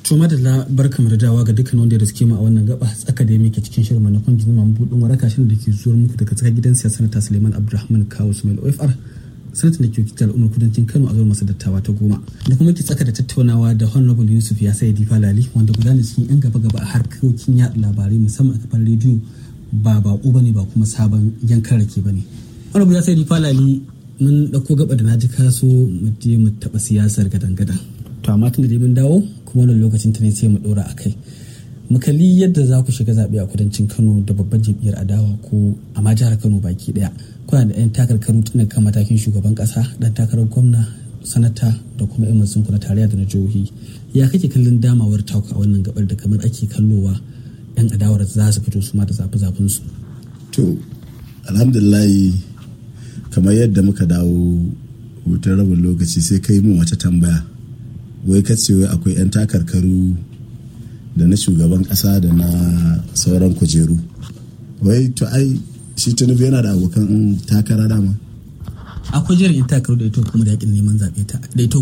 To madalla barka da dawa ga dukkan wanda ya riske mu a wannan gaba tsaka da muke cikin shirin manufan jini mamu budin waraka shirin da ke zuwa muku daga tsakar gidan siyasa sanata Suleiman Abdulrahman Kawu Sumail OFR sanatan da ke wakiltar al'ummar kudancin Kano a zuwa masa dattawa ta goma da kuma ke tsaka da tattaunawa da Honorable Yusuf ya sai Difa Lali wanda guda ne cikin yan gaba gaba a harkokin yaɗa labarai musamman a kafar rediyo ba bako bane ba kuma sabon yankan rake bane. Honorable ya sai Difa Lali mun ɗauko gaba da na ji kaso mu je mu taɓa siyasar gadan-gadan. To amma tun da dai mun dawo kuma wannan lokacin ta ne sai mu dora a kai mu kalli yadda za ku shiga zaɓe a kudancin kano da babban jam'iyyar adawa ko a ma jihar kano baki ɗaya kuna da 'yan takarkaru tun kan matakin shugaban ƙasa ɗan takarar gwamna sanata da kuma 'yan masu na tarayya da na jihohi ya kake kallon damawar taku a wannan gabar da kamar ake kallowa 'yan adawar za su fito su ma da zafi zafin su. to alhamdulillahi kamar yadda muka dawo hutun rabin lokaci sai kai mun wata tambaya wai kace wai akwai 'yan takarkaru da na shugaban kasa da na sauran kujeru wai to ai shi tunubu yana da abokan takara dama akwai jerin 'yan takarkaru da ito kuma da yakin neman zaɓe ta da ito